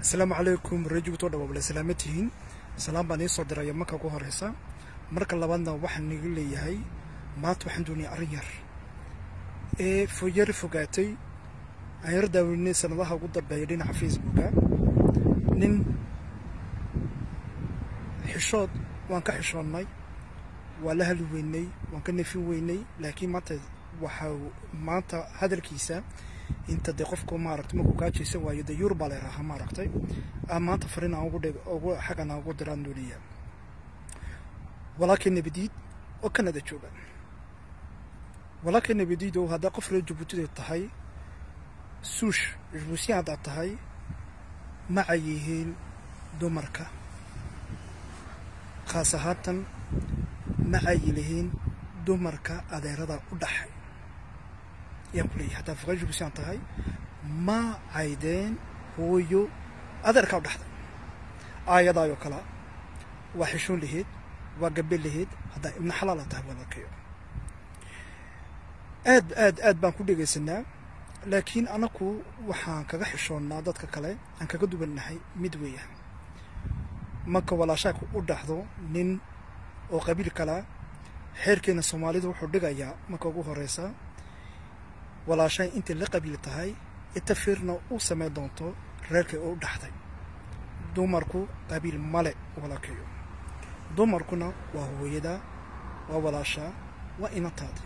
asalaamu calaykum rajigutoo dhawaabale salaama tihiin salaam baan iisoo diraya marka ugu horeysa marka labaadna waxaan niga leeyahay maanta waxaan doonaya arrin yar ee foyari fogaatay aan yar daaweynay sanadaha ugu dambeeya dhinaca facebooka nin xishood waan ka xishoonnay waa la hali weynay waan ka nefin weynay laakiin maanta waxaa maanta hadalkiisa inta dee qofku maaragtay markuu gaajaysa waayo dee yurub baa la yarahaa maaragtay maanta fariin aan ugu dhig ugu xaggan aan ugu diraan doonaya walaalkay nabadiid oo kanada jooga walaalkay nabadiid oo haddaa qof reer jabuutida tahay suush jabuutiyan haddaad tahay maca yihiin dumarka khaas ahaatan maca yilihiin dumarka adeerada u dhaxay ayaan ku leeyahay haddaa fuqaa jabuutiyan tahay ma caydeen hooyo adeerkaa u dhaxday aayadaayoo kala waa xishoon laheyd waa gabe laheyd haddaa ibna xalaala tahay walaalkayo aad aad aad baan ku dhegaysanaa laakiin anaku waxaan kaga xishoonnaa dadka kale aan kaga duwannahay mid weeyaan marka walaashaaka u dhaxdo nin oo qabiil kala xeerkeena soomaalida wuxuu dhigayaa marka ugu horeysa walaashay intay la qabiil tahay itafiirna u samayn doonto reerkay oo u dhaxday dumarku qabiil male walaalkayo dumarkuna waa hooyada waa walaashaa waa inantaadi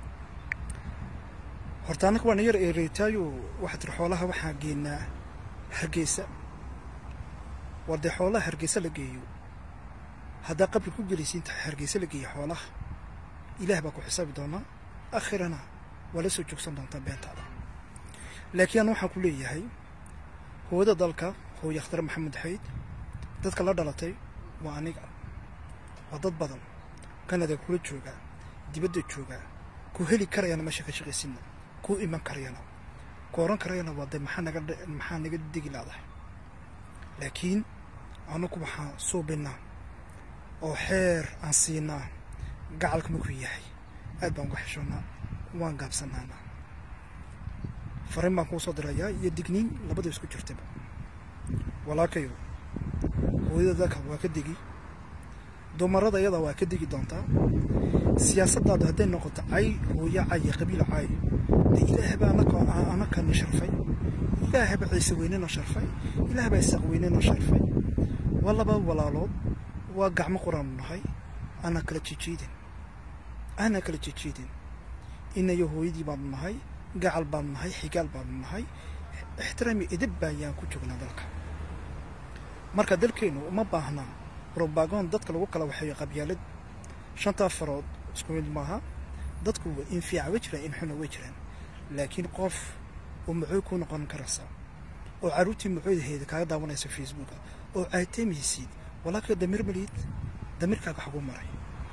horta annaka waana yar eereytaayo waxaa tiri xoolaha waxaa geenaa hargeysa war dee xoolaha hargeysa la geeyo haddaa qabri ku gelaysa inta hargeysa la geeya xoolaha ilaah baa ku xisaabi doonaa akhirana waa la soo joogsan doontaa beentaada laakiin an waxaan ku leeyahay hooyada dalka hooye akhtar maxamed xayd dadka la dhalatay waa aniga waa dad badan kanada kula joogaa dibadda joogaa ku heli karayana meesha ka shaqaysina ku iman karayana ku oran karayana waa de maxaa naga maxaa naga degi laadahay laakiin anaku waxaan suubinaa oo xeer aan siinaa gacalka markuu yahay aad baan uga xishoonnaa waan gaabsanaana fariin baan kuu soo dirayaa iyo digniin labada isku jirtaba walaalkayo hooyada dalka waa ka degi dumarada iyada waa ka degi doontaa siyaasaddaadu hadday noqoto cay hooyo cay iyo qabiil cay dee ilaahba anakana sharfay ilaahba ciise weynena sharfay ilaahbaa isaaq weynena sharfay waa laba walaalood waa gacmo quraanu nahay aanan kala jijiidin aanan kala jijiidin inayo hooyadii baanu nahay gacal baanu nahay xigaal baanu nahay ixtiraami edib baayaan ku joognaa dalka marka dalkeennu uma baahna robagon dadka lagu kala waxeeyo qabyaalad shantaa farood isku mid maaha dadku in fiica way jiraan in xuna way jiraan laakiin qof oo muxuu ku noqon karaysa oo carruurtii muxuudaheeda kaaga daawanaysa facebooka oo caataymaysid walaalka damiir maliid damiirkaaga xagu maray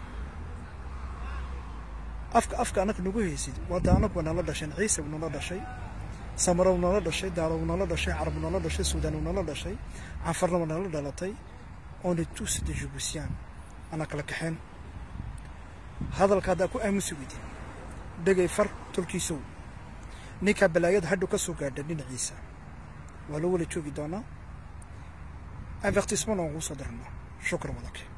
afka afka annaga nagu haysid wada anagu nala dhasheen ciise u nala dhashay samarow nala dhashay daalow nala dhashay carab nala dhashay suudaan nala dhashay canfarnaba nala dhalatay on est tous des Djiboutiens ana kala kaxeen hadalka haddaa ku aamusi weydin dhegay far tolkiisow ninkaa balaayada hadhow ka soo gaadha dhinaciisa waa loo wala joogi doonaa avertissement aan ugu soo dirnaa shukran walaalkii